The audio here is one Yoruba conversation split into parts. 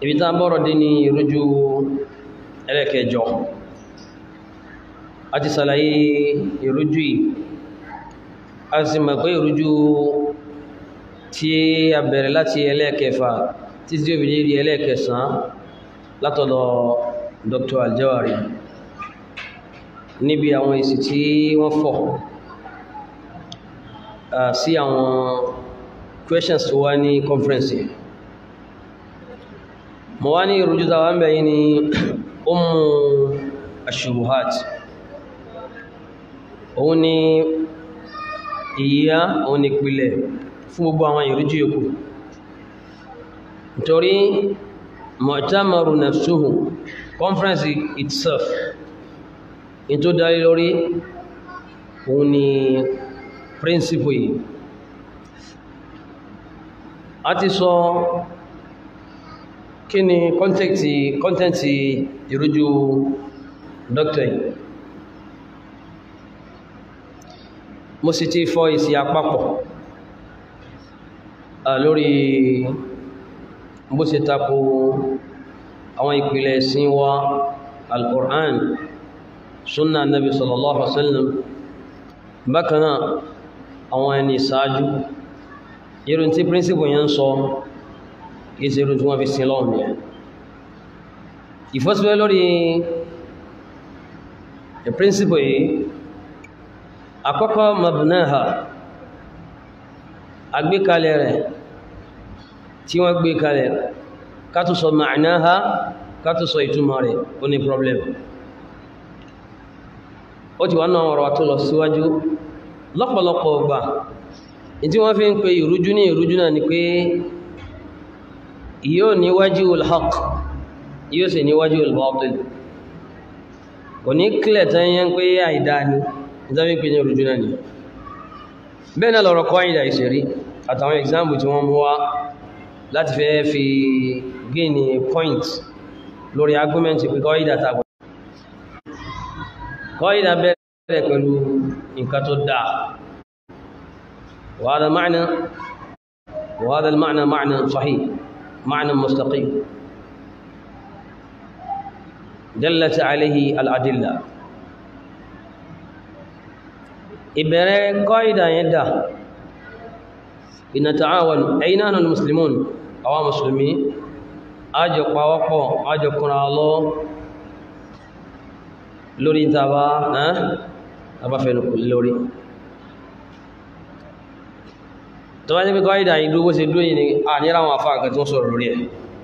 ibi tá bọ́rọ̀ dé ní ìrújú ẹlẹ́kẹjọ a ti sàlàyé ìrújú yìí a sì mọ̀ pé ìrújú tí a bẹ̀rẹ̀ láti ẹlẹ́kẹfà tí tí ó fi lérí ẹlẹ́kẹsàn látọ̀dọ̀ Dr. Aljawari níbi àwọn èsì tí wọ́n fọ̀ sí àwọn questions tó wá ní conference yìí mo wá ní ìrújú tàwà ń bẹ̀yìn ni ummu ashubuhat òun ni ìyá òun ni ìpìlẹ̀ fún gbogbo àwọn ìrújú yòókù nítorí mu'tamaru nafsuhu conference itself in tó darí lórí òun ni principle yìí a ti sọ kí ni kọ́ntẹ́ntì kọ́ntẹ́ntì ìrújú dọ́kítọ̀ yìí mo sì ti fọ́ ìsì àpapọ̀ lórí bó ṣe tako àwọn ìpìlẹ̀ ẹ̀sìn wa al-Qur'an sunna nabi sallallahu alaihi wasallam bákanáà àwọn ẹni ìsáájú irun tí príncipù yẹn ń sọ ìṣe irun tí wọ́n fi sin lọ́wọ́ yẹn ìfọ́síwẹ́ lórí príncipù yìí àkọ́kọ́ mabnaha agbékalẹ̀ rẹ̀ tí wọ́n gbé kalẹ̀ kátó sọ ma'naha kátó sọ ìtumọ̀ rẹ̀ ó ní problem ó ti wá náà ọ̀rọ̀ tó lọ síwájú lọ́pọ̀lọpọ̀ ọgbà tí wọ́n fi ń pe ìrújú ní ìrújú náà ni pé yóò ní wajhul haqq yóò sì ní wajhul batil kò ní kílẹ̀ tán yẹn pé àìdá ni ìtàbí pé ní ìrújú náà ni bẹ́ẹ̀ náà lọ́rọ̀ kọ́ àìdá ìṣẹ̀rí àtàwọn example tí wọ́n mú wá láti fẹ́ fi gain point lórí argument pé kọ́ àìdá tàbí kọ́ àìdá bẹ̀rẹ̀ pẹ̀lú nǹkan tó dáa وهذا معنى وهذا المعنى معنى صحيح معنى مستقيم دلت عليه الأدلة إبرة قاعدة يدا إن تعاون أينان المسلمون أو مسلمين أجو قواقو أجو كنا الله لوري تابا ها أبا فين لوري tó bá ní pé kọ́ ìdá ìdúró bó ṣe dúró yìí ni a ní ráwọn afá àkàtí wọ́n sọ̀rọ̀ lórí ẹ̀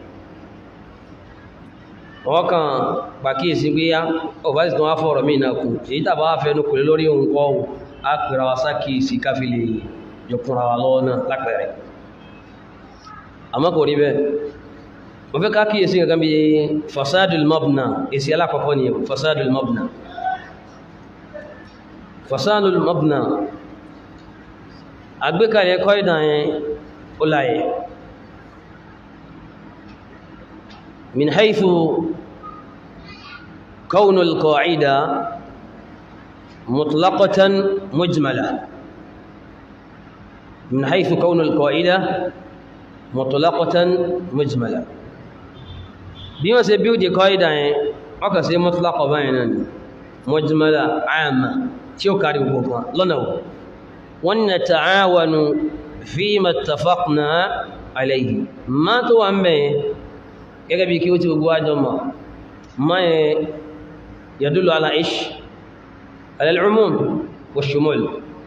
wọ́n kàn pàkíyèsí pé yá ọba sì tún wá fọ̀rọ̀ mí náà kù èyí tàbá wá fẹ́nu kò lé lórí ohun kọ́ ohun a pèrà wa sákìyèsí káfí lè jọkùnra wa lọ́wọ́ náà lápẹẹrẹ àmọ́ kò rí bẹ́ẹ̀ mo fẹ́ ká kíyèsí kankan bí fasadul mabna èsì alákọ̀ọ́kọ́ ni fasadul mabna fasadul mabna àgbékalẹ̀ ẹ̀kọ́ ìdá yẹn ó láyé min haythu kawnu al-qa'ida mutlaqatan mujmala min haythu kawnu al-qa'ida mutlaqatan mujmala bí wọ́n ṣe bíúdì qa'ida yẹn ọkà sí mutlaqa báyìí náà mujmala àmà tí ó kárí gbogbo lọ́nà wọ́n ونتعاون فيما اتفقنا عليه ما تو امبه gẹ́gẹ́ bí kí ó ti gbogbo àjọ mọ̀ ma yẹ يدل على إيش على العموم والشمول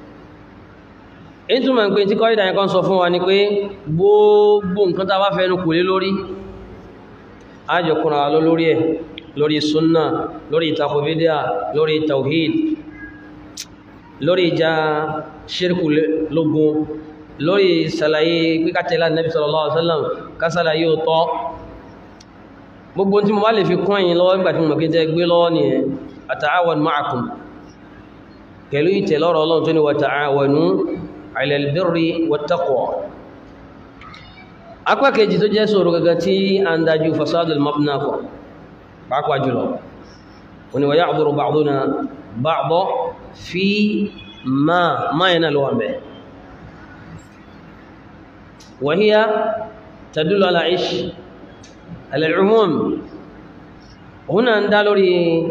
ètò mọ̀ pé tí kọ́ ìdáyẹ kan sọ fún wa ní pé gbogbo nǹkan tá bá fẹ́nu kò lé lórí ájọkùnrin àlọ́ lórí ẹ̀ lórí súnnà lórí ìtakò bídíà lórí tawhid lórí ìjà ṣírkù lógún lórí sàlàyé píkàtẹ̀lá nẹ́bí sallallahu alaihi wasallam kásàlàyé ò tọ́ gbogbo tí mo bá lè fi kún ẹ̀yin lọ́wọ́ nígbàtí mo mọ̀kí jẹ́ gbé lọ́wọ́ ni ẹ̀ ata'awan ma'akum pẹ̀lú ìtẹ̀lọ́rọ̀ ọlọ́run tó ní wa ta'awanu 'ala al-birri wat-taqwa apá kejì tó jẹ́ sọ̀rọ̀ gaga tí a ń dájú fasadul mabna kọ pàápàá jùlọ wani wa ya'dhuru ba'duna ba'da fi ma ma yana lọ́wọ́ mẹ́ wa hiya tadullu ala ish al-umum òun náà ń dá lórí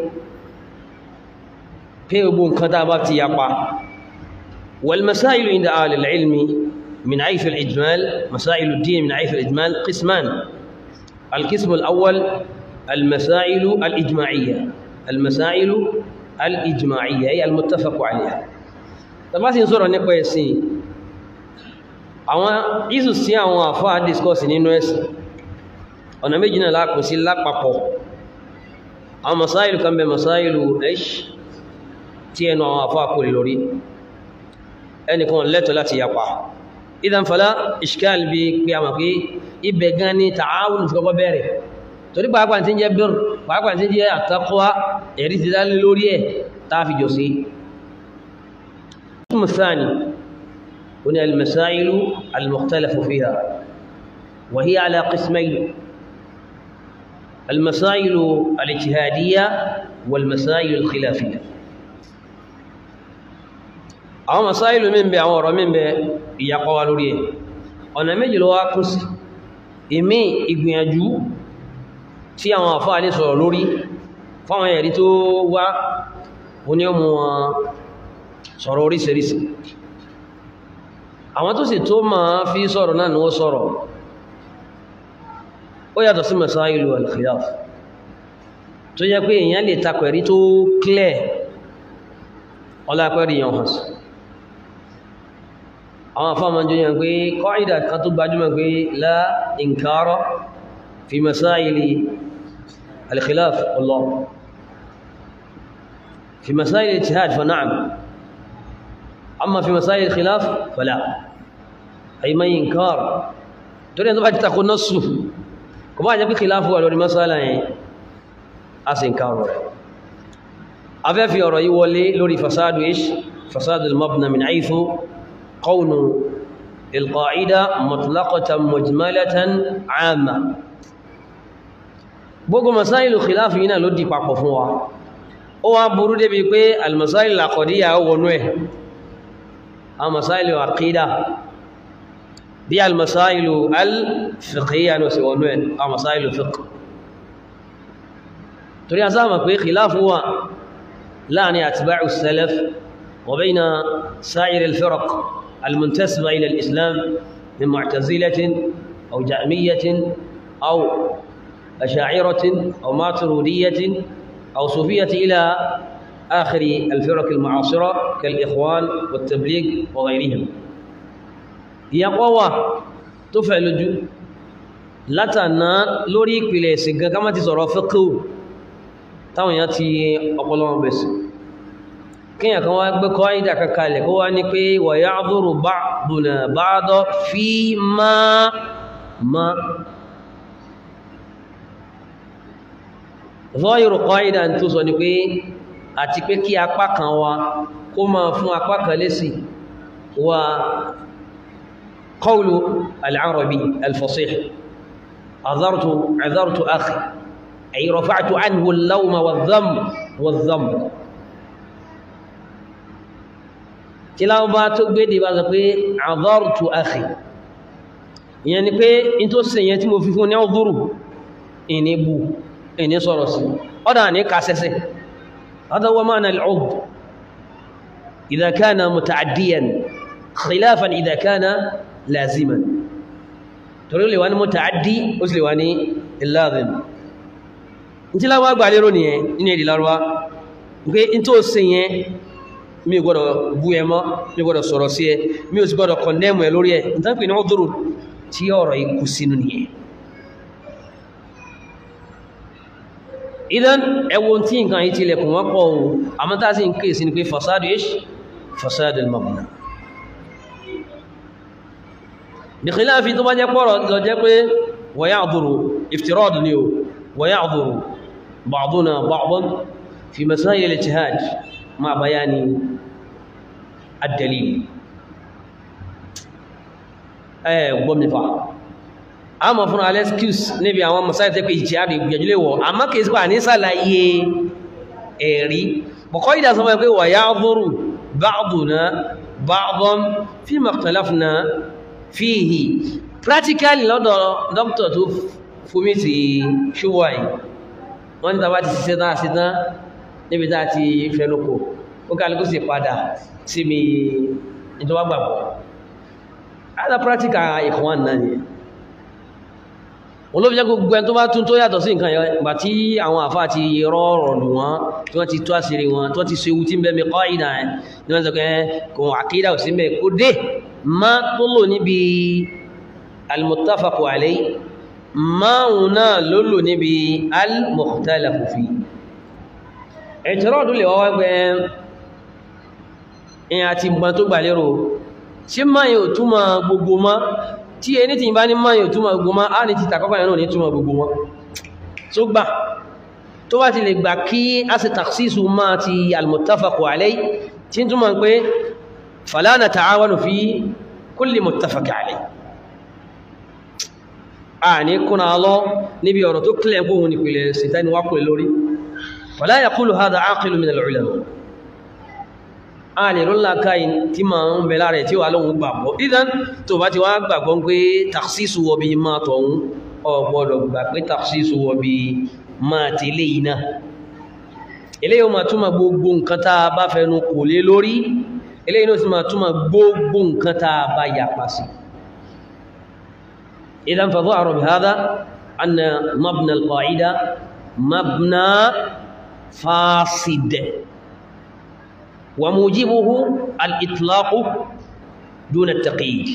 pé gbogbo nǹkan tá a bá ti yapa wal-masā'ilu 'inda ahli al-'ilmi min 'ayth al-ijmāl masā'ilu ad-dīn min 'ayth al-ijmāl qismān al-qism al-awwal al-masā'ilu al-ijmā'iyyah al-masā'ilu al-ijmā'iyyah ay al-muttafaq 'alayhā tàbá sì ń sọ̀rọ̀ nípa ẹ̀sìn àwọn isu sí àwọn àfáà discourse nínú ẹ̀sìn ọ̀nà méjì náà lápò sí lápapọ̀ àwọn masáìlù kan bẹ masáìlù ẹ̀ṣ tí ẹnu àwọn àfáà kò lórí ẹnìkan lẹ́tọ̀ láti yapa idan fala ishkal bí pé a mọ̀ pé ibẹ̀ gan ni ta'awun fi kọ́kọ́ bẹ̀rẹ̀ torí pàápàá tí ń jẹ́ bir pàápàá tí ń jẹ́ àtàkọ́wá ẹ̀rí ti dálé lórí ẹ̀ táàfi jọ sí القسم الثاني هنا المسائل المختلف فيها وهي على قسمين المسائل الاجتهادية والمسائل الخلافية أو مسائل من بي أو من بي يقوى لوريه ọ̀nà méjì ló wá kún sí ìmí ìgbìyànjú tí àwọn àfáà lè sọ̀rọ̀ lórí fáwọn ẹ̀rí tó wá oní ọmọ wọn sọ̀rọ̀ oríṣiríṣi àwọn tó sì tó máa fi sọ̀rọ̀ náà ni ó sọ̀rọ̀ ó yàtọ̀ sí masailu al-khilaf tó jẹ́ pé èèyàn lè takọ̀ ẹ̀rí tó clear ọlápẹ́rì yàn hàn sí àwọn afọ́mọ jẹ́ yàn pé qaida kan tó gbajúmọ̀ pé la inkara fi masaili al-khilaf Allah fi masaili al-ijtihad fa na'am أما في مسائل الخلاف فلا أي ما إنكار تريد أن تبقى تقول نصه كما جاء خلاف ولو المسألة أس إنكار أفا في رأي ولي لوري فساد إيش فساد المبنى من حيث قول القاعدة مطلقة مجملة عامة gbogbo masailu khilafi yìí náà ló di papọ̀ fún wa ó wá burú débi pé almasailu àkọ̀díyà ó wọnú ẹ̀ أو مسائل العقيدة دي المسائل الفقهية نسوانوين أو مسائل الفقه تريد أسامة في خلاف هو لا أن أتباع السلف وبين سائر الفرق المنتسبة إلى الإسلام من معتزلة أو جأمية أو أشاعرة أو ماترودية أو صوفية إلى آخر الفرق المعاصرة كالإخوان والتبليغ وغيرهم يقوى تفعل جو látàná lórí ìpìlẹ̀ ẹ̀sìn gan ká má ti sọ̀rọ̀ fíkú táwọn èèyàn ti ọpọlọ́wọ́n bẹ̀sì kíyàn kan wá gbé kọ́ ìdá kankalẹ̀ kó wá ní pé wa ya'dhuru ba'duna ba'da fi ma ma zahiru qaida tó sọ ní pé àti pé kí apá kan wa kó máa fún apá kan lésì wa qawlu al-arabi al-fasih عذرت عذرت أخي أي رفعت عنه اللوم والذم والذنب tíláwọ́ bá tó gbédè bá sọ pé àdọ́rùtù àkì ìyẹn ni pé in tó sì yẹn tí mo fi fún ní ọdúrù ìní bú ìní sọ̀rọ̀ sí ọ́dá ní kásẹsẹ̀ هذا معنى العض إذا كان متعديا خلافا إذا كان لازما torí lè wá ní mọ́tàádí ó sì lè wá ní ìlàzìm tí láwọ́ àgbà lérò nìyẹn nínú èdè lárúwá pé in tó ṣe yẹn mi gbọ́dọ̀ bú ẹ mọ́ mi gbọ́dọ̀ sọ̀rọ̀ sí ẹ mi ò sì gbọ́dọ̀ kọ̀ndẹ́mù ẹ lórí ẹ ìtànkì ní ọdúró tí ọ̀rọ̀ ikú sínú nìyẹn idan ẹwọ́n tí nǹkan yìí tilẹ̀ kùn wọ́n pọ̀ ohun àmọ́tá sí ń kéèsí ni pé fasadu ish fasadu al-mabna بخلاف tó bá jẹ́ pọ̀rọ̀ lọ jẹ́ pé ويعذر افتراض ni o ويعذر بعضنا بعضا في مسائل الاجتهاد مع بيان الدليل ẹ gbọ́ mi fa a mọ̀ fún alẹ́ excuse níbi àwọn masáyì tẹ́ pé ìjìyà rẹ̀ gbìyànjú lè wọ̀ àmọ́ kìí sípà ní sàlàyé ẹ̀rí bọ̀kọ́ ìdásọ́ pé ويعذر بعضنا بعضا فيما اختلفنا fíhì practically lọ́dọ̀ doctor tó fúmítì ṣúwà yìí wọ́n ní tàbá ti ṣiṣẹ́ tán àti tán níbi tá ti fẹnukò ó kálukú sì padà sí mi ìjọba gbàgbọ́ ada pratica ìkọ̀wọ́n náà ni olóbi jẹ́ gbogbo ẹni tó bá tún tó yàtọ̀ sí nǹkan yẹn gbà tí àwọn àfá ti rọrọ̀ lù wọ́n tí wọ́n ti tó àṣírí wọn tí wọ́n ti ṣe ewu tí ń bẹ́ẹ̀ mi kọ́ ìdá ẹ̀ ní wọ́n sọ pé kò àkídà ò sí mẹ́ kó dé má tó lò níbi al-muttafaqu alayhi máàrùn náà ló lò níbi al-mukhtalafu fi ẹ̀tọ́rọ̀dún lè wọ́wọ́ gbẹ́ ẹ̀yà àti ìgbà tó gbà lérò ṣe máa yóò túnmọ̀ gbogbo mọ́ tí ẹni tí bá ní máa yóò túnmọ̀ gbogbo mọ́ á ní ti tàkọ́kọ́ yẹn náà ní túnmọ̀ gbogbo mọ́ tó gbà tó bá ti lè gbà kí a sì takhsisu máa ti al-muttafaqu alayhi tí ń túnmọ̀ pé fala nata'awanu fi kulli muttafaq alayhi a ní kúnna lọ níbi ọ̀rọ̀ tó kílẹ̀ gbóhun nípìnlẹ̀ sìtẹ́ni wákùnlẹ̀ lórí fala yaqulu hadha aqilu min al-ulama a lè rọ́lá káyìn tí ma ń bẹ láàrẹ̀ tí wà lóhun gbàgbọ́ ìdán tó bá ti wá gbàgbọ́ pé taksisu wọbi máa tọ̀hún ọgbọ́dọ̀ gbà pé taksisu wọbi máa ti lè iná ilé yóò máa túnmà gbogbo nǹkan tá a bá fẹnu kò lé lórí ilé yóò sì máa túnmà gbogbo nǹkan tá a bá yapa sí ìdán fa dhahara bihadha anna mabna al-qa'ida mabna fasid وموجبه الإطلاق دون التقييد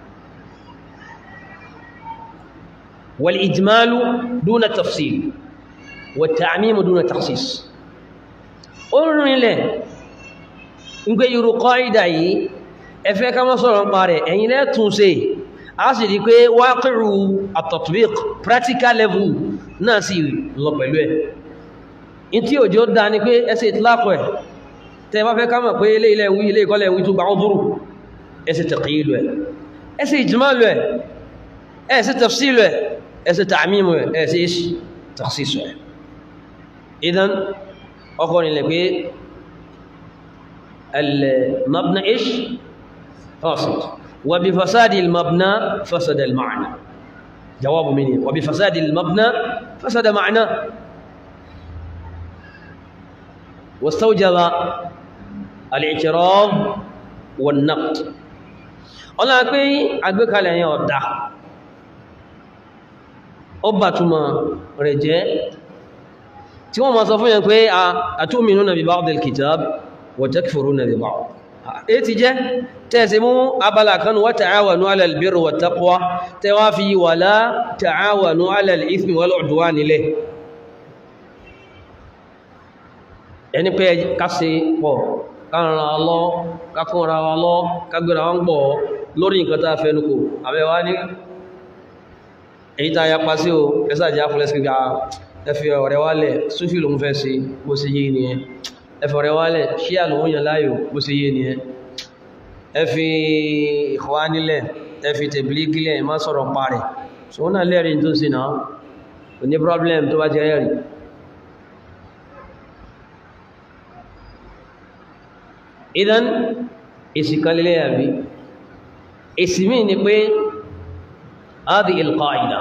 والإجمال دون التفصيل والتعميم دون التخصيص قلنا له نقول يرو قاعدة ẹfẹ́ ká mọ́ sọ̀rọ̀ ń parẹ̀ ẹ̀yin lẹ́ tún ṣe a sì rí pé wákìrù at-tatbiq practical level náà sì lọ pẹ̀lú ẹ̀ in tí òjò dá ní pé ẹsẹ̀ ìtìlápọ̀ ẹ̀ tẹ bá fẹ́ ká mọ̀ pé ilé ilẹ̀ ìwí ilé ìkọlẹ̀ ìwí tó gbà ọdúrù ẹsẹ̀ taqyidu ẹ̀ ẹsẹ̀ ijmalu ẹ̀ ẹsẹ̀ tafsilu ẹ̀ ẹsẹ̀ ta'mimu ẹ̀ ẹsẹ̀ ish takhsisu ẹ̀ idan ọkọ̀ nílẹ̀ pé al-mabna ish fasid wa bi fasadi al-mabna fasada al-ma'na jawabu minni wa bi fasadi al-mabna fasada ma'na واستوجب الاعتراض والنقد ọlá pé àgbékalẹ̀ yẹn ọ̀dá ó bà túnmọ̀ rẹ̀ jẹ́ tí wọ́n ma sọ fún yẹn pé a atu'minuna bi ba'd al-kitab wa takfuruna bi ba'd èyí ti jẹ́ tẹ́ẹ̀sí mú abala kan wa ta'awanu 'ala al-birri wat taqwa tẹ́wàá fi wala ta'awanu 'ala al-ithmi wal 'udwan nílẹ̀ ẹni pé kásẹ̀ pọ̀ kárànra lọ kákúnra wa lọ kágbéra wọn pọ̀ lórí nǹkan tá fẹ́nukò àbẹ́wá ní èyí tá yapa sí o ẹsàjá fúnlẹ́sì gbà ẹfì ọ̀rẹ́ wálẹ̀ súfì lòun fẹ́ sí bó ṣe yé ni ẹ ẹfì ọ̀rẹ́ wálẹ̀ ṣíà lòun yàn láàyò bó ṣe yé ni ẹ ẹfì ìkọwá nílẹ̀ ẹfì tẹ̀blígílẹ̀ má sọ̀rọ̀ parẹ̀ so náà lẹ́rìí tó sì náà kò ní problem tó bá jẹ́ ẹ̀rì idan èsì kan lè àbí èsì mí ni pé هذه القاعدة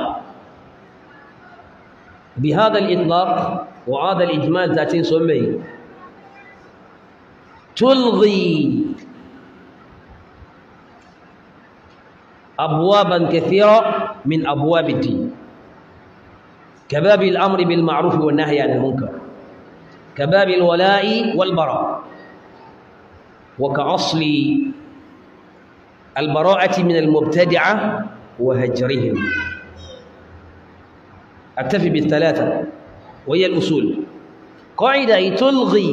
بهذا الإطلاق وهذا الإجمال ذاتين سمي تلغي أبوابا كثيرة من أبواب الدين كباب الأمر بالمعروف والنهي عن المنكر كباب الولاء والبراء وكأصل البراءة من المبتدعة وهجرهم أكتفي بالثلاثة وهي الأصول قاعدة تلغي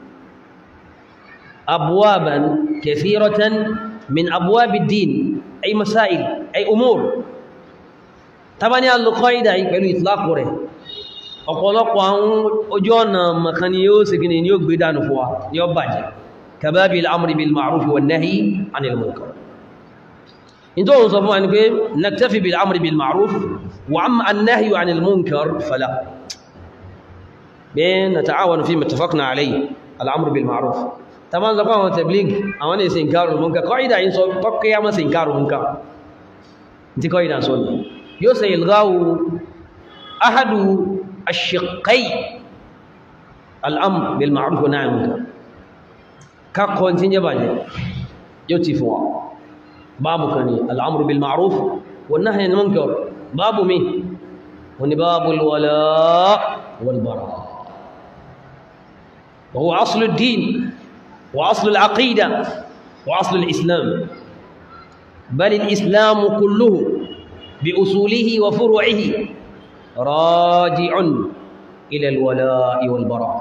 أبوابا كثيرة من أبواب الدين أي مسائل أي أمور طبعا القاعدة يقولوا إطلاق ره ọ̀pọ̀lọpọ̀ àwọn ojú ọ̀nà mọ̀kan ni yóò sì gini ni yóò gbé dánù fún wa yóò bàjẹ́ كباب الأمر بالمعروف والنهي عن المنكر انتو صفوا أنك نكتفي بالأمر بالمعروف وعما النهي عن المنكر فلا بين نتعاون فيما اتفقنا عليه الأمر بالمعروف طبعا زقوا تبليغ أولا إنكار المنكر قاعدة إن صوب تقيا ما إنكار المنكر انت قاعدة صوب يوسى يلغاو ahadu ash-shiqqai al-amr bil ma'ruf wa nahy anil munkar ká kọ́ tí ń jẹ́ bàjẹ́ yóò ti fún wa báàbù kan ní al-amr bil ma'ruf wa nahy anil munkar báàbù mi wọ́n ni báàbù al-wala' wal bara' wa huwa aslu ad-din wa aslu al-aqida wa aslu al-islam bal al-islam kulluhu bi usulihi wa furu'ihi raji'un ila al-wala' wal bara'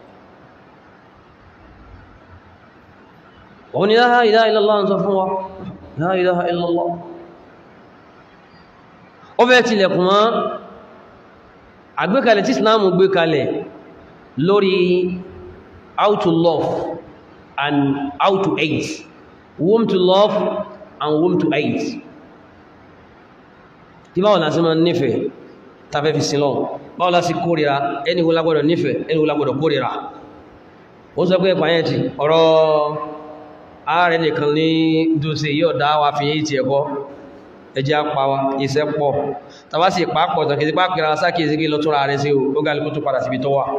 òun ni la ilaha illallah ń sọ fún wa la ilaha illallah ó bẹ́ẹ̀ tilẹ̀kùn mọ́ àgbékalẹ̀ tí islamu gbé kalẹ̀ lórí how to love and how to hate whom to love and whom to hate tí báwọn lásí ma nífẹ̀ẹ́ tafẹ́ fi sílọ báwọn lásí kórìíra ẹni wo lágbọ́dọ̀ nífẹ̀ẹ́ ẹni wo lágbọ́dọ̀ kórìíra ó sọ pé ẹ̀pàá yẹn ti ọ̀rọ̀ ààrẹ nìkan ní dùsẹ̀ yóò dá wa fi yí ti ẹ̀kọ́ ẹjẹ́ apáwa iṣẹ́ pọ̀ tàbá sì pàápọ̀ tàn kìí pàápìra sákìí sí lọ túnra rẹ̀ sí ó gálùkú tó padà síbi tó wà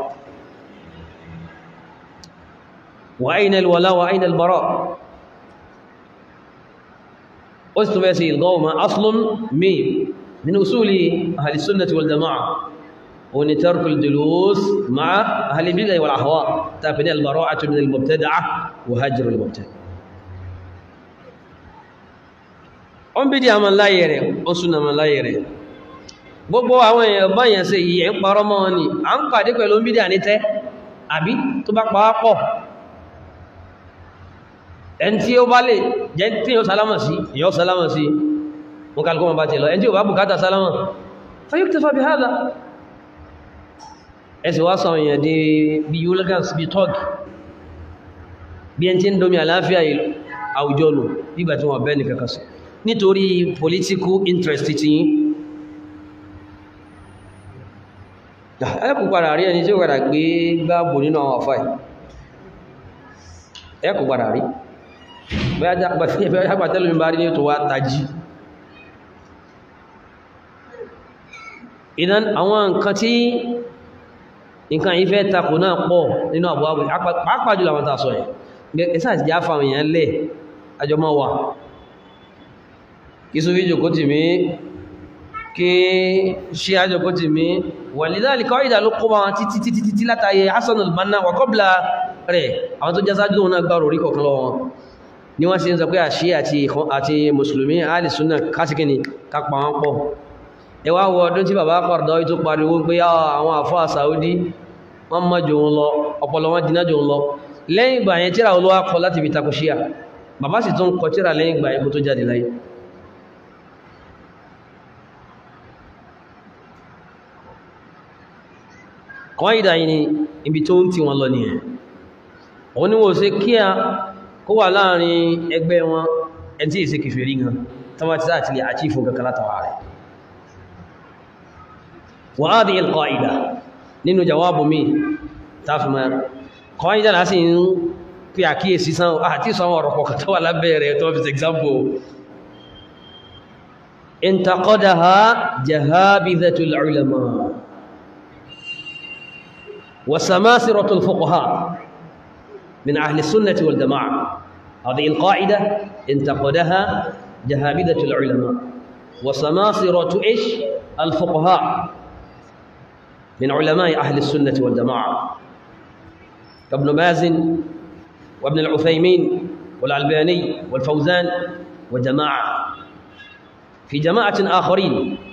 wa ayna al-wala wa ayna al-bara ó sì tún fẹ́ sí ìlgọ́ọ̀mà aslun mi min usuli ahli sunnati wal jama'a ó ní tarkul julus ma'a ahli bid'ah wal ahwa tàbí ní al-bara'atu min al-mubtada'ah wa hajru al-mubtadi' ó ń bí dí àmà láyé rẹ̀ ó súnà mà láyé rẹ̀ gbogbo àwọn èèyàn báyàn sí yìí ń parọ́ mọ́ wọn ni a ń pàdé pẹ̀lú ń bí dí ànítẹ́ àbí tó bá pa á pọ̀ ẹn tí ó bá lè jẹ́ tí yóò sálámà sí yóò sálámà sí wọn kálukú wọn bá ti lọ ẹn tí ó bá bùkátà sálámà fayuktafa bi hadha ẹsì wá sọ èèyàn di bí hooligans bí tọ́g bí ẹn tí ń domi àláfíà àwùjọ nù nígbà tí wọ́n bẹ́ẹ̀ ní kankan sí nítorí political interest ti yí ẹkù padà rí ẹni tí ó padà gbé gbáàbò nínú àwọn àfáì ẹkù padà rí bẹ́ẹ̀ agbàtẹ́lù mi bá rí ní tó wá tají ìdán àwọn nǹkan tí nǹkan yìí fẹ́ takò náà pọ̀ nínú àbúwáwẹ̀ pàápàá jùlọ àwọn tàṣọ ẹ̀ ẹ̀sà ti já fáwọn èèyàn lẹ̀ àjọmọ́ wà kí sófí jòkó tì mí kí ṣe àjòkó tì mí wàlìdáàlì kọ́ ìdà ló kó bá wọn títí títí títí látàyè Hasan al-Banna wà kọ́bla rẹ̀ àwọn tó jásájú wọn náà gbárò orí kọ̀kan lọ́wọ́ ni wọ́n sì ń sọ pé àṣí àti mùsùlùmí alìsúnà kásìkíní kápa wọn pọ̀ ẹ wá wọ ọdún tí bàbá Qaradawi tó pariwo pé àwọn àfáà Saudi wọ́n mọ́ jò ń lọ ọpọlọ wọn dínà jò ń lọ lẹ́yìn ìgbà yẹn tíra olówó kọ láti fi takò ṣíà bàbá sì tún kọ tíra lẹ́yìn ìgbà yẹn kó tó jáde láyé kọ́ ìdá yìí ni ibi tó ń tí wọn lọ nìyẹn òun ni wọ́n ṣe kí a kó wà láàrin ẹgbẹ́ wọn ẹn tí ìṣe kìfèrí gan tánwà tí láti lè àchífò kankan látàwà rẹ̀ wa hadhihi al-qa'ida nínú jawabu mi tafima kọ́ ìdá láti ń pí àkíyèsí sán àti sọ ọ̀rọ̀ kọ̀kọ̀ tó wà lábẹ́ rẹ̀ tó fi example intaqadaha jahabidhatul ulama وسماسرة الفقهاء من أهل السنة والجماعة هذه القاعدة انتقدها جهابذة العلماء وسماسرة إيش الفقهاء من علماء أهل السنة والجماعة كابن باز وابن العثيمين والألباني والفوزان وجماعة في جماعة آخرين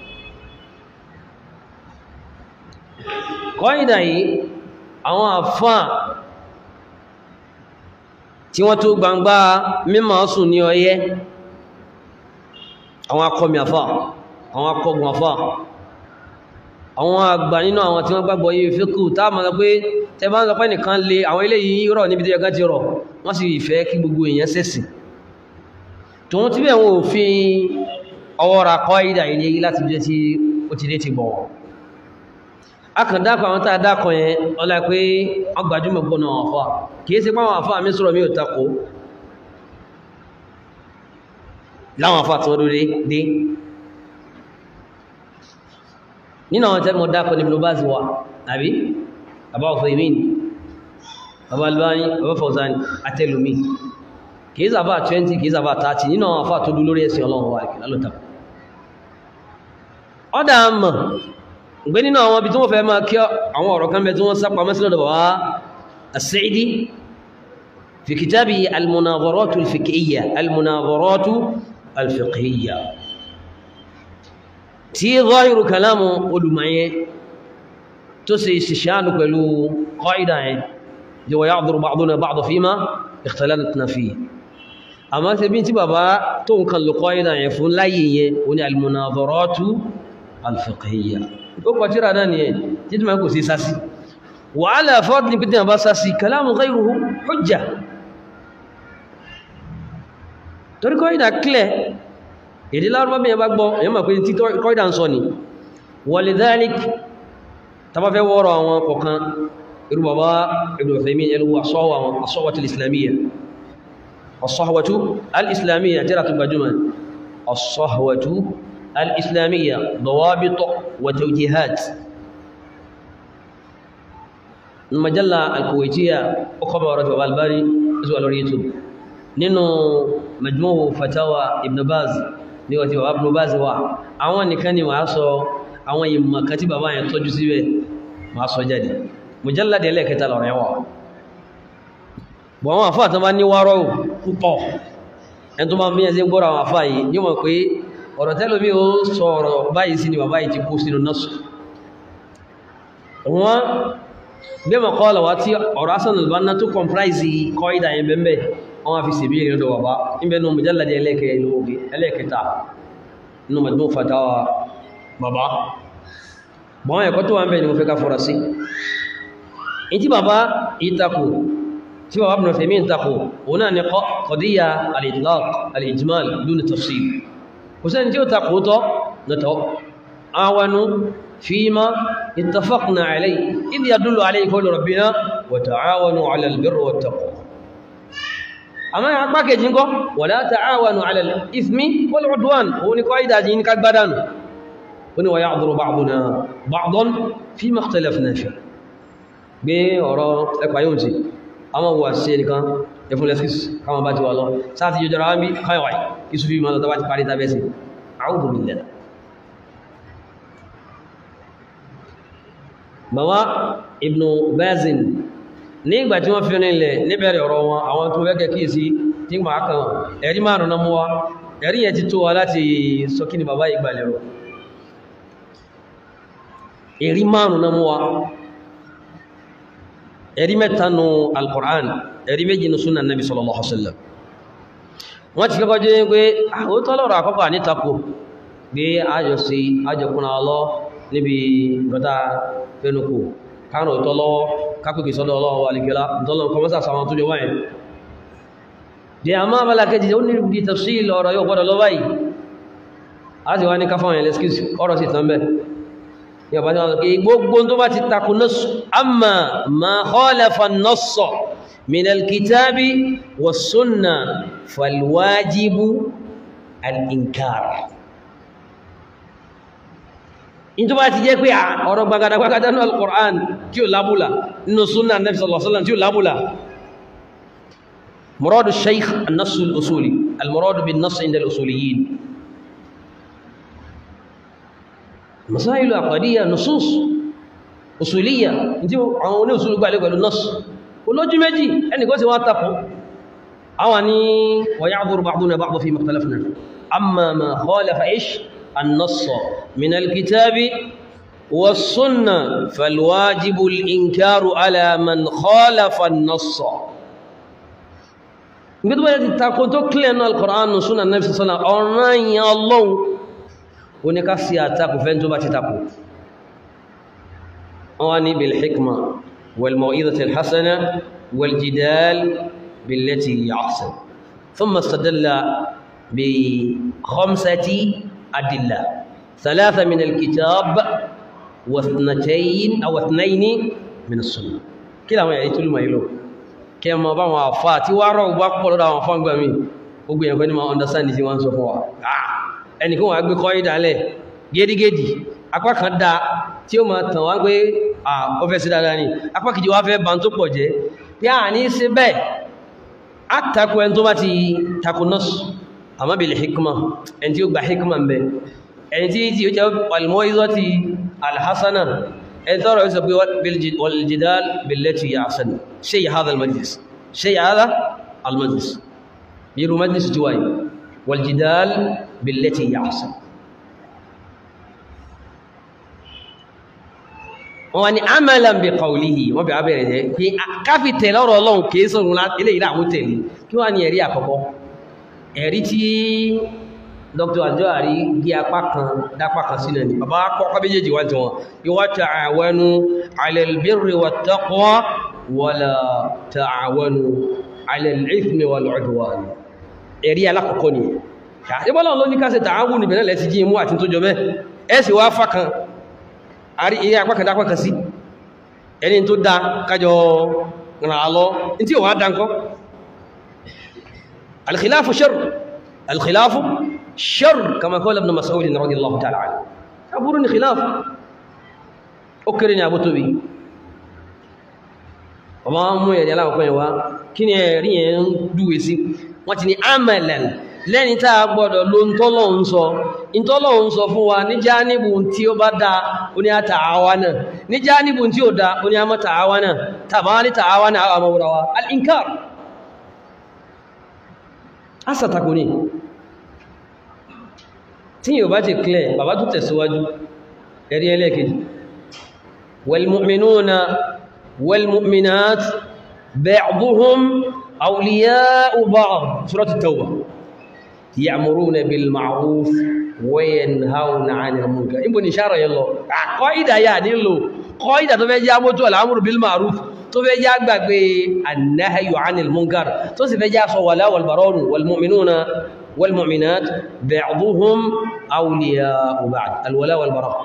قاعدة àwọn àfáà tí wọ́n tó gbangba mímọ̀ sùn ní ọyẹ́ àwọn akọmi àfáà àwọn akọgùn àfáà àwọn àgbà nínú àwọn tí wọ́n gbàgbọ́ yìí fíkù táà mọ́ pé tẹ bá ń sọpẹ́ nìkan lè àwọn eléyìí rọ̀ níbi tí ẹgá ti rọ̀ wọ́n sì fẹ́ kí gbogbo èèyàn sẹ́sì tòun tí bẹ́ẹ̀ wọn ò fi ọwọ́ ra kọ́ ìdà ilé láti jẹ́ tí ó ti dé ti bọ̀wọ̀ akàndákọ̀ àwọn tàà dákọ̀ yẹn ọlá pé ọgbàjúmọ̀ gbọ́nà àfá kìí sí pàwọn àfá mi sọ̀rọ̀ mi ò takò láwọn àfá tí wọ́n dúró dé nínú àwọn tẹ́lẹ̀ mọ́ dákọ̀ ní Ibn Baz wà àbí bàbá Uthaymin bàbá Albani bàbá Fawzan àtẹlùmí kìí sàbà 20 kìí sàbà 30 nínú àwọn àfà tó dú lórí ẹ̀sìn ọlọ́run wà kìí lálọ́ta ọ́dà mọ̀ gbé nínú àwọn ibi tí wọ́n fẹ́ máa kí àwọn ọ̀rọ̀ kan bẹ tí wọ́n sápa mẹ́sílẹ̀ bàbá As-Sa'idi fi kitabi al-munadharatu al-fiqhiyya al-munadharatu al-fiqhiyya tí zọ́hìrù kalamu olùmọ̀yẹ tó sì ṣìṣàánù pẹ̀lú qaida yẹn jẹ́ wa ya'dhuru ba'duna ba'da fima ikhtalafna fihi àmọ́ ṣe bí tí bàbá tó ń kan lò qaida yẹn fún láyé yẹn ó ní al-munadharatu al-fiqhiyya ó pàtíra náà ni ẹ̀ títí máa kò sí sásí wa ala fadli pété àbá sásí kalamu ghayruhu hujja torí qaida clear èdè lárúbá bí i bá gbọ́ èyàn mọ̀ pé tí kọ́ìdá ń sọ ni walidhalik tàbá fẹ́ wọ́rọ̀ àwọn kọ̀kan irú bàbá Ibn Uthaymin ẹlú asọ́wàtí al-islamiyya asọ́wàtú al-islamiyya tẹ́rà tó gbajúmọ̀ asọ́wàtú al-islamiyya dawabit wa tawjihat majalla al-kuwaitiyya ọkọ̀ bá wọ́rọ̀ albani zuwa lórí youtube nínú majmu'u fatawa ibn baz ní ọtí bàbá Ibn Baz wà àwọn nìkan ni wàá sọ àwọn ìmọ̀ kan tí bàbá yẹn tọ́jú síbẹ̀ wàá sọ jáde mujalladi ẹlẹ́kẹta lọ́rọ̀ ẹwà bọ̀ àwọn àfáà tó bá ní wárọ̀ púpọ̀ ẹni tó bá bí ẹsẹ̀ gbọ́rọ̀ àwọn àfáà yìí ní mọ̀ pé ọ̀rọ̀ tẹ́lẹ̀ bí ó sọ ọ̀rọ̀ báyìí sí ni bàbá yìí ti kó sínú nọ́ọ̀sù wọn bí mọ̀ kọ́ lọ́wọ́ tí ọ̀rọ̀ Hasan al-Banna tó comprise kọ́ ìdá yẹn bẹ́ẹ̀ wọ́n fi ṣe bí i lọ́dọ̀ bàbá níbẹ̀ ní mujalladi ẹlẹ́kẹta nínú Majmu' Fatawa bàbá bọ́n ẹ̀kọ́ tó wà ń bẹ̀ ni mo fẹ́ ká fọ́ra sí in tí bàbá ìtakò tí bàbá Ibn Uthaymeen ìtakò òun náà ni qadiyya al-itlaq al-ijmal dun tafsil kò sẹ́ni tí ó takò tọ́ nítọ́ awanu fima ittafaqna alayhi idh yadullu alayhi qawlu rabbina wa ta'awanu 'ala al-birri wat-taqwa àmọ́ apá kejì ń kọ́ wala ta'awanu 'ala al-ithmi wal-'udwan òun ni kọ́ ìdájí ní kagbádánù ó ní wa ya'dhuru ba'duna ba'dan fima ikhtalafna fihi gbé ọ̀rọ̀ ẹpa yóò tí àwọn wà sí ẹnìkan ẹfún lẹ́skìs káwọn bá ti wà lọ sáàtì yóò jọra wámi káyọ̀wáì kí sùfí ma lọ tàbí parí tàbí sí a'udhu billah bàbá Ibn Bazin ní ìgbà tí wọ́n fi nílẹ̀ níbẹ̀rẹ̀ ọ̀rọ̀ wọn àwọn tó wẹ́gẹ̀ kí sí tí ma kan ẹ̀rí márùn náà mú wa ẹ̀rí yẹn ti tó wa láti sọ kí ni bàbá ìgbà lẹ́rọ ẹ̀rí márùn náà mú wa ẹ̀rí mẹ́ta nù al-Qur'an ẹ̀rí méjì nù súnà nàbí sallallahu alaihi wasallam wọ́n ti kọ́kọ́ jẹ́ pé ó tọ́lọ̀rọ̀ àkọ́kọ́ ànítàkù gbé àjọ sí àjọkùnà ọlọ́ níbi gọ́ta fẹ́nukù kánù tọ́lọ́wọ́ kápẹ́kì sọ́dọ̀ ọlọ́wọ́ alìkẹ́lá tọ́lọ̀ kọmọ́sà sàwọn tó jọ wáyé di a máa bala kejì ó ní di tafsil ọ̀rọ̀ yóò gbọ́dọ̀ lọ báyìí a ti wá ní káfáwọn ẹlẹ́skìsì ọ̀rọ̀ sí tán bẹ́ yọba ní wọ́n gbogbo tó bá ti takù nass amma ma khalafa an-nass min al-kitabi was-sunnah fal-wajibu al-inkar in tó bá ti jẹ́ pé ọ̀rọ̀ gbagadagbagada ní al-Qur'an tí ó lábúlà nínú sunnah Nabi sallallahu alaihi wasallam tí ó lábúlà muradu shaykh an-nass al-usuli al-muradu bin-nass inda al-usuliyin مسائل عقدية نصوص أصولية انتي àwọn usul gba le pẹ̀lú nas olójú méjì ẹni kò sí wá tako awani wa ya'dhuru ba'duna ba'd fi makhtalafna amma ma khalafa ish an-nass min al-kitab was-sunnah fal-wajib al-inkar ala man khalafa an-nass ngido ba ti tako to clear no al-Qur'an sunnah nabi sallallahu alaihi wasallam ọ̀ràn yẹn Allah ó ní ká sí àtakò fẹ́ tó bá ti takò wọ́n ní bil hikma wal maw'izati al hasana wal jidal billati hiya ahsan thumma istadalla bi khamsati adilla thalatha min al kitab wa ithnatayn aw ithnayn min as sunnah kila wọn yà ìtúlù mai lọ kí ẹ mọ bá wọn àfà tí wàá rọ bá pọ̀ lọ́dọ̀ àwọn fọ́ngbà mi gbogbo yẹn kọ́ ni ma understand tí wọ́n sọ fún wa ẹnìkan wà gbé kọ́ ìdálẹ̀ gẹ́dígẹ́dì apá kan dá tí ó máa tàn wá pé ó fẹ́ sí dáadáa ni apá kejì wá fẹ́ bá tó pọ̀ jẹ́ bí a ní sí bẹ́ẹ̀ á takò ẹni tó bá ti takò nọ́ọ̀sù àmọ́ bil hikma ẹni tí ó gba hikma ń bẹ ẹni tí tí ó jẹ́ al-maw'izati al-hasana ẹni tọ́rọ yóò sọ pé wal-jidal billati hiya ahsan shay hadha al-majlis shay hadha al-majlis biru majlis juwai wal-jidal billati hiya ahsan wọ́n ni amalan bi qawlihi wọ́n bí abẹ́rẹ̀ jẹ́ pé káfí tẹ̀lé ọ̀rọ̀ ọlọ́run kìí sọ̀rọ̀ ilé ìlà àwọn tẹ̀lé kí wọ́n ní ẹ̀rí àkọ́kọ́ ẹ̀rí tí dr ajoari gí apá kan dápá kan sílẹ̀ ní bàbá kọ́kọ́ méjèèjì wá tí wọn ìwà ta'awanu 'ala al-birri wat-taqwa wala ta'awanu 'ala al-ithmi wal-'udwan ẹ̀rí alákọ̀ọ́kọ́ ni ìbọ́lá ló ní ká ṣe ta'awun níbẹ̀rẹ̀ lẹ́ti jí mú àti tó jọ bẹ́ ẹ sì wá fákan àrí ilé apá kan dápá kan sí ẹni tó dá kájọ ràn á lọ ní tí ò wá dá ńkọ́ al-khilafu sharr al-khilafu شر كما قال ابن مسعود رضي الله تعالى عنه أبورني خلاف أكرني أبو توبي ọmọ mú ẹ̀rí aláwọ̀kọ́ ẹ̀wá kí ni ẹ̀rí ẹ̀ ń dúwe sí wọ́n ti ní amalan lẹ́ni tá a gbọ́dọ̀ ló ń tọ́lọ̀ ń sọ ìtọ́lọ̀ ń sọ fún wa ní jáníbù tí ó bá dá ó ní àtàwà náà ní jáníbù tí ó dá ó ní àmọ́ tàwà náà tàbá ní tàwà náà àwọn ọmọ al-inkar asàtàkù ni tí yíò bá ti clear bàbá tó tẹ̀síwájú ẹ̀rí ẹlẹ́kejì walmu'minuna walmu'minat ba'duhum awliya'u ba'd surat at-tawbah ya'muruna bil ma'ruf wa yanhauna 'anil munkar ibo ni shara yallo qaida ya ni lo qaida tó fẹ́ jẹ́ moto al-amru bil ma'ruf tó fẹ́ jẹ́ gbàgbé an-nahyu 'anil munkar tó sì fẹ́ jẹ́ sọ wala wal barun walmu'minuna والمؤمنات بعضهم أولياء بعض الولاء والبراء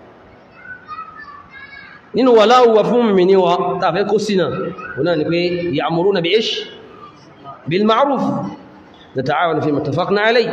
nínú wàlá wà fún mi ní wa tàbí kó sínà wọ́n ni pé ya'muruna bí ish bil ma'ruf nata'awanu fi mattafaqna alay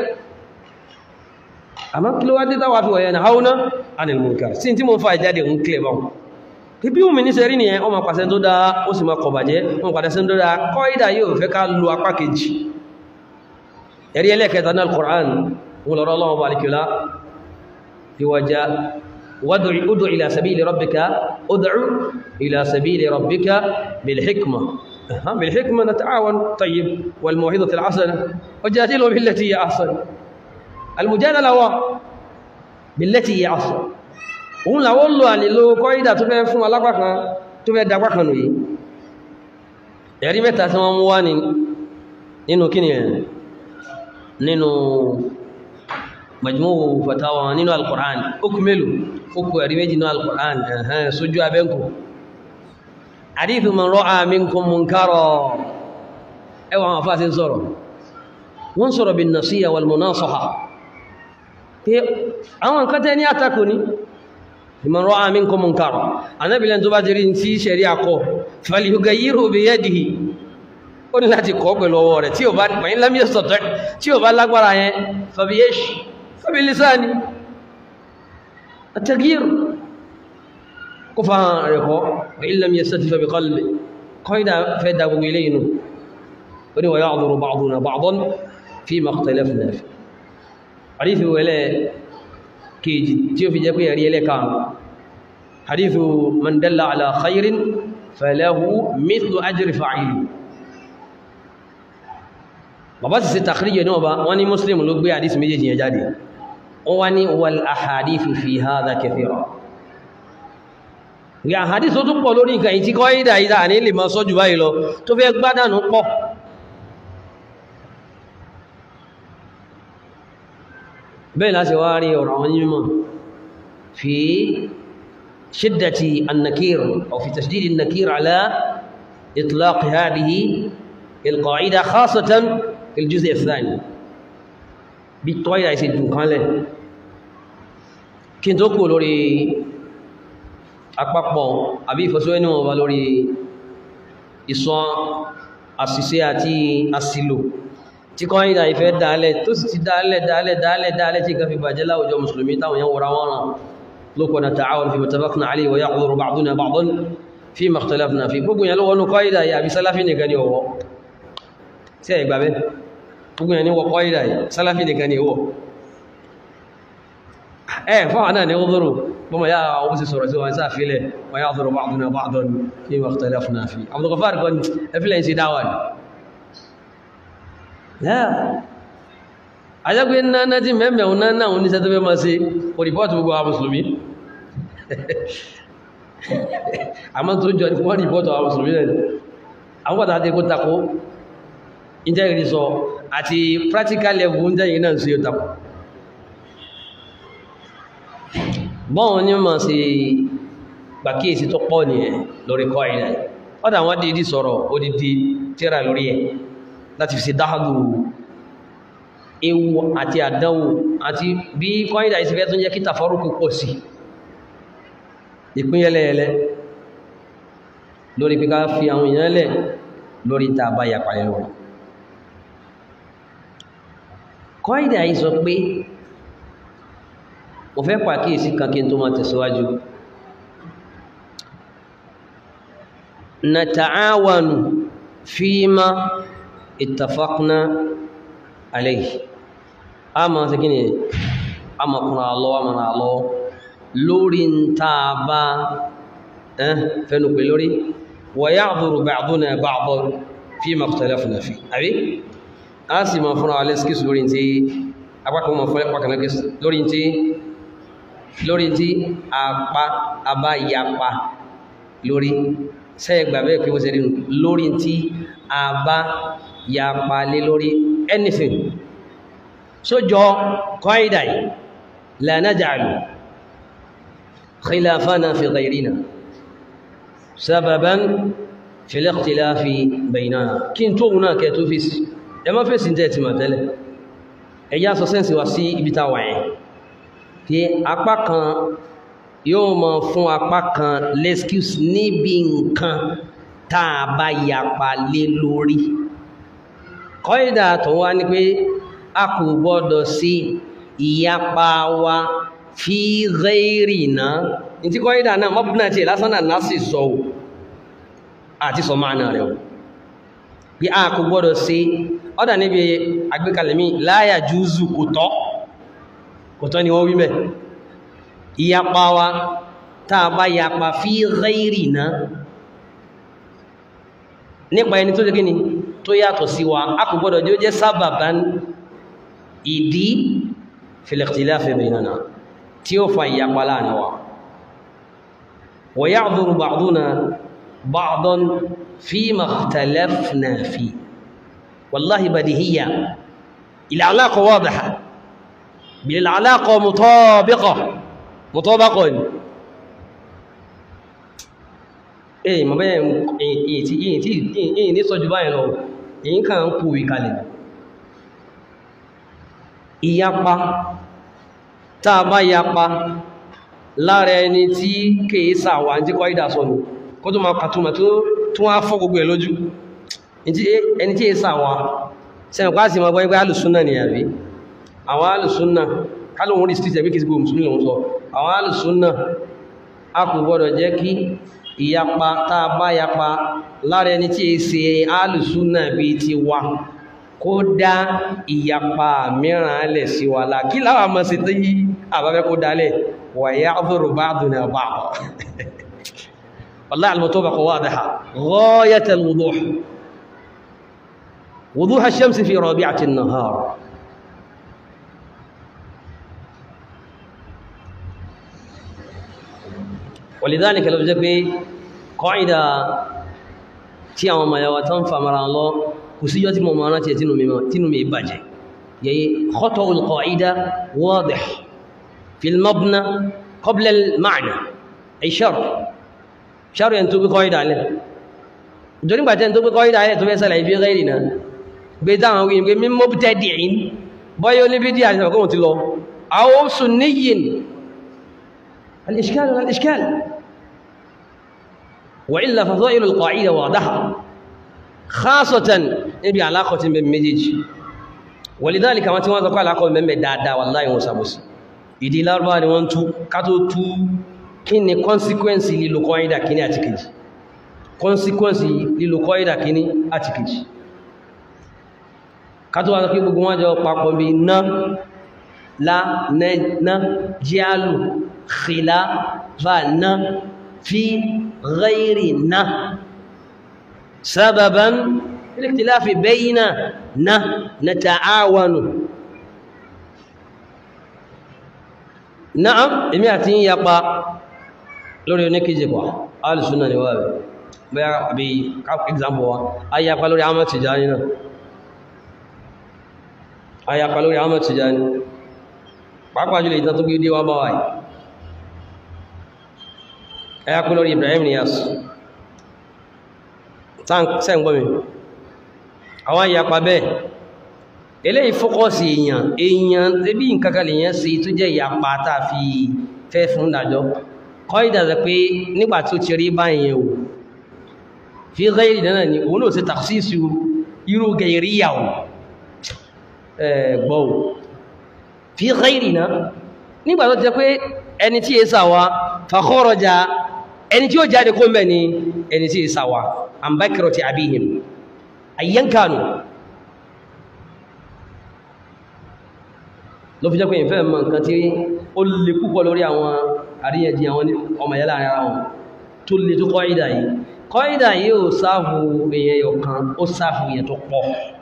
àmá kí ló wá dídá wà fi wà yanhauna 'anil munkar sí tí mo ń fa ìjáde ń kílẹ̀ bá kí bí omi ní sẹ́rí ni ẹ ọmọ pàṣẹ tó dá ó sì máa kọ̀bàjẹ́ ọmọ pàṣẹ tó dá kọ́ ìdá yóò fẹ́ ká lo apá kejì ẹ̀rí ẹlẹ́kẹta náà al-Qur'an wọn lọ́rọ̀ ọlọ́wọ́ bá alìkìlá ìwàjá ud'u ila sabili rabbika ud'u ila sabili rabbika bilhikma bilhikma nata'awan tayyib wal maw'izati al-hasana wajadilhum billati hiya ahsan al-mujadala wa billati hiya ahsan òun làwọn lò àlèlò kọ́ìdà tó fẹ́ fún alápákan tó fẹ́ dapákan nù yìí ẹ̀rí mẹ́ta tí wọ́n mú wá nínú kíni ẹ̀ nínú majmuu fatawa nínú alkùrán okù mélòó okù ẹ̀rí méjì nínú alkùrán ẹ̀hẹ́n sójú abẹ́nkù hadithu man ra'a minkum munkara ẹwà àwọn afá sí ń sọ̀rọ̀ wọ́n sọ̀rọ̀ bin nasiya wal munasaha pé àwọn nǹkan tẹ́ ní àtakò ní man ra'a minkum munkara anábìlẹ̀ tó bá jẹ́rí tí ṣẹ̀rí akọ falyughayyirhu biyadihi ó ní láti kọ́ pẹ̀lú ọwọ́ rẹ̀ tí ó bá pẹ̀yìn lámí ẹ̀sọ̀tọ̀ tí ó bá lágbára yẹn fàbíyèṣì fàbí lisani at-taghyir kó fa rẹ̀ kọ́ wa in lam yastati' fàbí qalbi kọ́ ìdá fẹ́ da gbogbo ilé inú ó ní wa ya'dhuru ba'duna ba'dan fima ikhtalafna fi hadithu wẹlẹ́ kejì tí ó fi jẹ́ pé ẹ̀rí ẹlẹ́ka hadithu man dalla ala khairin falahu mithlu ajri fa'ili bàbá sì sí tàkìríjẹ̀ náà bá wọ́n ní muslim ló gbé àdísì méjèèjì yẹn jáde wọ́n wá ní wal ahadithu fi hadha kathira ìgbà àhádìsì tó tún pọ̀ lórí nǹkan ìtí kọ́ ìdà ìdà ní lè máa sọ́jù báyìí lọ tó fẹ́ gbádànù pọ̀ bẹ́ẹ̀ láti wá rí ọ̀rọ̀ àwọn onímọ̀ fi shiddati an-nakir aw fi tashdid an-nakir ala itlaq hadhihi القاعدة خاصة في الجزء الثاني بالطويلة يسجد كان kí n tó kú lórí àpapọ̀ àbí ìfọ́síwẹ́nú ọba lórí ìsọ àṣìṣe àti àṣìlò tí kọ́ ìdá ìfẹ́ dáálẹ̀ tó sì ti dáálẹ̀ dáálẹ̀ dáálẹ̀ dáálẹ̀ tí kan fi bàjẹ́ láwùjọ mùsùlùmí táwọn yẹn wọ́ra wọ́n ràn lókọ̀ na ta'awun fi mutabaqna alayhi wa ya'dhuru ba'duna ba'dan fi ma ikhtalafna fi gbogbo yẹn lọ́wọ́ ní kọ́ìdà yìí àbí sálàfí nìkan ni ọwọ́ tí ẹ̀ gbàbẹ́ gbogbo yẹn ni wọ kọ́ìdà yìí sálàfí nìkan ni ọwọ́ ẹ̀ fáwọn náà ni ó dúró bọ́mọ yá àwọn sì sọ̀rọ̀ sí wọn sáà fílẹ̀ wa ya'dhuru ba'duna ba'dan fi ma ikhtalafna fi Abdul Ghaffar kan ẹfílẹ̀ ń ṣe dáwà ni àjẹ́gbé náà tí mẹ́mẹ́ òun náà náà oníṣẹ́ tó fẹ́ máa ṣe kò rìpọ́tù gbogbo àwọn mùsùlùmí àmọ́ tó jọ wọ́n rìpọ́tù àwọn mùsùlùmí rẹ̀ àwọn pàtàkì àti kó takó ìjẹ́ ìrìn sọ àti practical level ń jẹ́ náà sí takó bọ́n ní ma ṣe gbàkíyèsí tó pọ̀ nìyẹn lórí kọ́ ìrìn ọ̀dà wọn dìídì sọ̀rọ̀ odidi tíra lórí ẹ̀ láti fi ṣe dáhàdù ewu àti àdánwò àti bí kọ́ìdà ìsìnkẹ́ tó jẹ́ kí tàfọ́rùkù pọ̀ sí ìpínyẹlẹ́ẹ̀lẹ́ lórí píká fi àwọn èèyàn lẹ̀ lórí tàbá yàpá ẹ̀rọ kọ́ìdà yìí sọ pé mo fẹ́ pàkíyèsí kan kí n tó máa tẹ̀síwájú nata'awanu fima ittafaqna alayhi a ma ṣe kí ni a ma kùnà lọ a ma na lọ lórí ń taa bá ẹ́ fẹ́nu pè lórí wa ya'dhuru ba'duna ba'dan fima ikhtalafna fi àbí a sì ma fúnra alẹ́ skis lórí tí apákan ma fún ẹpàkan lórí tí lórí tí apá abá yapa lórí sẹ́ẹ̀gbà bẹ́ẹ̀ pé wọ́n ṣe rí lórí tí abá yapa lé lórí anything sójọ kọ́ìdà yìí la naj'alu khilafana fi ghayrina sababan fil ikhtilafi baynana kí n tó wùn náà kẹ́ tó fèsì ẹ má fèsì tẹ́ ti mà tẹ́lẹ̀ ẹ̀yà sọ sẹ́ǹsì wá sí ibi tá wà yẹn tí apá kan yóò mọ fún apá kan l'excuse níbi nǹkan tá a bá yapa lé lórí kọ́ìdà tó wá ní pé a kò gbọ́dọ̀ sí ìyapa wa fi ghayrina ní tí kọ́ìdà náà mọ́bùnà tí lásán náà náà sì sọ ò àti sọ máa náà rẹ̀ ò bí a kò gbọ́dọ̀ sí ọ́dà níbi agbékalẹ̀ mi la yajuzu kò tọ́ kò tọ́ ni wọ́n wí mẹ́ ìyapa wa tá a bá yapa fi ghayrina nípa ẹni tó jẹ́ kí ni tó yàtọ̀ sí wa a kò gbọ́dọ̀ jẹ́ ó jẹ́ sábàbán ìdí fil ikhtilafi baynana tí ó fa ìyapa láàrin wa wa ya'dhuru ba'duna ba'dan fima ikhtalafna fi wallahi badihiyya al-alaqa wadiha bil-alaqa mutabiqa mutabaqa èyí mọ̀ bẹ́ẹ̀ èyí tí èyí tí èyí ní sọ́jú báyìí lọ èyí kàn ń kú ìkalẹ̀ ìyapa tá a bá yapa lára ẹni tí kèé sàwà tí kọ́ ìdá sọnù kó tó máa kàtùmà tó tún wá fọ́ gbogbo ẹ̀ lójú ẹni tí è sàwà sẹ́yìn pàá sí ma gbọ́ ẹgbẹ́ alùsúnnà ni àbí àwọn alùsúnnà kálùwọ́n rí street ẹ̀bí kìí gbogbo mùsùlùmí lòun sọ àwọn alùsúnnà a kò gbọ́dọ̀ jẹ́ kí ìyapa tá a bá yapa lára ẹni tí è ṣe alùsúnnà bí ti wà kó dá ìyapa mìíràn lẹ̀ sí wa la kí láwà mọ́ sí tí àbábẹ́ kó dálẹ̀ wà ya'dhuru ba'duna ba'd wallahi al-mutabaqa wadiha ghayat al-wuduh wuduh ash-shamsi fi rabi'ati an-nahar ولذلك لو جاء قاعدة tí àwọn ọmọ ẹ̀yàwó tán fàmàrà lọ kò síjọ́ tí mo mọ̀ rántí tínú mi bàjẹ́ yẹ̀yí khata'u al-qa'ida wadih fi al-mabna qabla al-ma'na ay shar shar yẹn tó bí qa'ida lẹ́ ìjọrí gbàtẹ́ tó bí qa'ida lẹ́ tó fẹ́ sẹ́lẹ̀ ibi ghairi náà gbé dáhùn wí pé min mubtadi'in bọ́yọ́ ní bí díà ìṣẹ̀kọ́ ti lọ aw sunniyyin al-ishkal wal-ishkal وإلا فضائل القاعدة واضحة خاصة نبي علاقة بين مجيج ولذلك ما تنوى ذكر علاقة بين دادا والله وسابوس ìdí lárúbá ni wọ́n tú ká tó tú kí ni consequence lílo kọ́ídà kíní àti kejì consequence lílo kọ́ídà kíní àti kejì ká tó wá sọ pé gbogbo wọn jọ papọ̀ bí ná lá ná jíálù khìlá va ná fi ghairi ná sábàbán iliktilafi bayna ná nata'awanu na'am èmi àti yín yapa lórí oníkejì pa alìsúnà ni wà rẹ̀ bẹ́yà àbí example wa a yapa lórí Ahmad Tijani náà a yapa lórí Ahmad Tijani pàápàá jùlọ ìtàn tó gbé dé wá bá wáyìí a yapa lórí Ibrahim Niyas sẹ́ǹgbọ́mi àwọn yapa bẹ́ẹ̀ eléyìí fókọ́sì èèyàn èèyàn tẹ́bí nǹkankan lèyàn sí tó jẹ́ ìyapa tá a fi fẹ́ fún ìdájọ́ kọ́ ìdàzẹ̀ pé nígbà tó ti rí báyìí o fi ghairi náà ni òun náà sí takhsisu irú gẹ̀ẹ́ríyà o gbọ́ o fi ghairi náà nígbà tó jẹ́ pé ẹni tí èsà wa fa kharaja ẹni tí ó jáde kó mẹ́ ni ẹni tí èsà wa an bakrati abihim ayyankanu ló fi jẹ́ pé ìfẹ́ mọ̀ nǹkan tí ó lè púpọ̀ lórí àwọn àríyànjí àwọn ọmọ ìyá láàrin ara wọn tó lè tó kọ́ìdà yìí kọ́ìdà yìí ò sáàfù èèyàn ọ̀kan ó sáàfù èèyàn tó pọ̀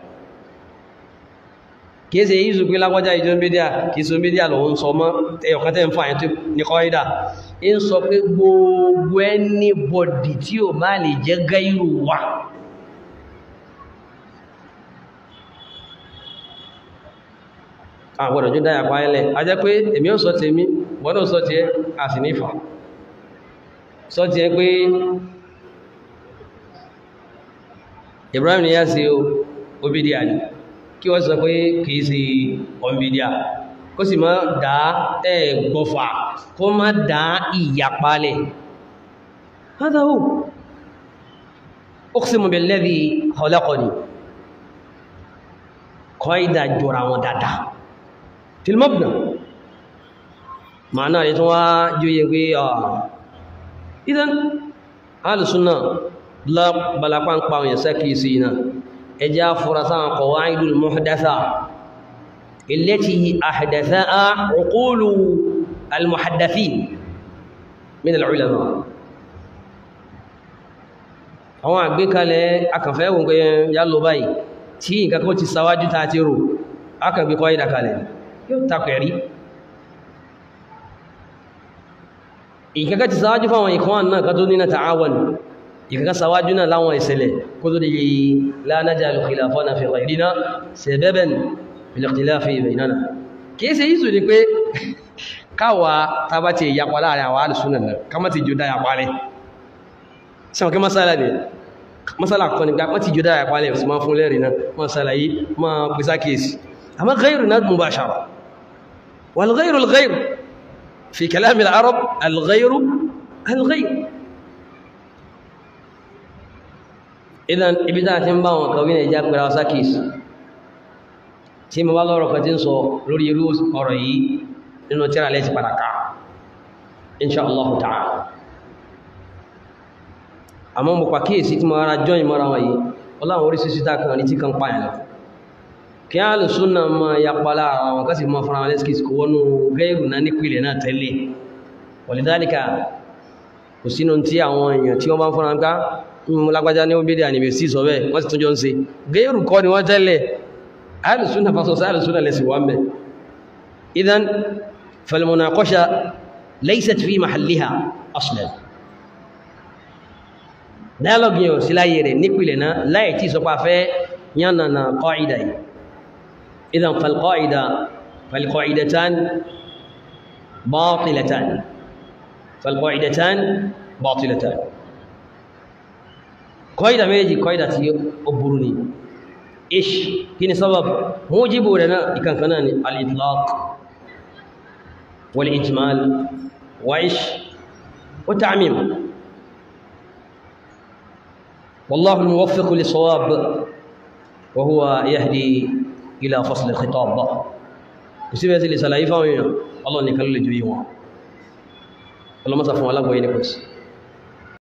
kìí ṣe yíṣù pé lágbájá ìjọ mídíà kìí ṣe mídíà lòun sọ mọ́ ẹ̀yọ̀kan tẹ́ ń fà yẹn ní kọ́ìdà ń sọ pé gbogbo anybody tí ò bá lè jẹ́ gáírù wà àgbọ̀dọ̀ jú dáyà pa ẹlẹ̀ a jẹ́ pé èmi ò sọ ti èmi wọ́n ò sọ ti ẹ́ a sì nífà sọ ti ẹ́ pé Ibrahim ni yá sí obìdíà ni kí wọ́n sọ pé kìí sí ọmọbìdíà kó sì má dá ẹ̀ gbọ́fà kó má dá ìyapalẹ̀ هذا هو أقسم بالذي خلقني قاعدة جرى ودادا في المبنى معناه يتوا جوي إذا أهل السنة لا بلا قان قان يسكي سينا إجا فرسان قواعد المحدثة التي أحدثها عقول المحدثين من العلماء àwọn àgbékalẹ̀ akànfẹ́ wọn pé yá lọ báyìí tí nǹkan kó ti sáwájú ta ti rò akàngbé kọ́ ìdàkalẹ̀ yóò takwẹ̀rí ìkẹ́kẹ́ ti sáwájú fáwọn ìkan náà ká tó nínà ta'awan ìkẹ́kẹ́ sáwájú náà láwọn ìṣẹ̀lẹ̀ kó tó dìí la najalu khilafana fi ghayrina sababan fil ikhtilafi baynana kìí ṣe yíṣù ni pé káwa ta bá ti yapa láàrin àwọn alùsùnà náà ká má ti jù dá yapa rẹ̀ sẹ́wọ̀n kí masala ni masala kọ́ ni gbá wọ́n ti jù dá yapa rẹ̀ sí máa fún lẹ́rìí náà masala yìí máa pèsè kéèsì àmọ́ ghayru náà mubashara wal ghayru al ghayru fi kalam al arab al ghayru al ghayru idan ibi tá a ti ń bá wọn kàwé nàìjíríà pẹ̀lú àwọn sákèsì tí mo bá lọ́rọ̀ kan tí ń sọ lórí irú ọ̀rọ̀ yìí nínú tíra lẹ́sì padà ká insha Allah ta'ala àmọ́ mo pàkíyèsí tí mo ara jọyìn mọ́ra wọn yìí ọláwọn oríṣiríṣi tá kan ní tí kan pààyàn lọ kí á lè súnà mọ́ yapa lára àwọn kásì mọ́ fúnra wọn lẹ́sìkì kò wọnú gẹ́rù náà nípìnlẹ̀ náà tẹ́lẹ̀ walidhalika kò sínú tí àwọn èèyàn tí wọ́n bá ń fúnra ká mú lágbájá ní obìnrin àníbẹ̀ sí sọ bẹ́ẹ̀ wọ́n sì tún jọ ń ṣe gẹ́rù kọ́ ni wọ́n tẹ́lẹ̀ alùsúnà fasọsọ alùsúnà lẹ́sì wọ́n bẹ̀ idan falmunaqasha laysat fi mahalliha aslan dialogue yẹn ò sí láyé rẹ̀ nípìnlẹ̀ náà láì tí sọpá fẹ́ yánnana qaida yìí idan falqaida falqaidatan batilatan falqaidatan batilatan qaida méjì qaida tí ó burú ni ish kí ni sabab mujibu rẹ̀ náà ìkankaná ni al-itlaq wal-ijmal wa ish wa ta'mim والله الموفق للصواب وهو يهدي إلى فصل الخطاب كسيبة لسلاي فاوين ọlọ́run nìkan ló lè ju yí wọn ọlọ́mọ́sà fún alágbọ̀yé ní pẹ̀sì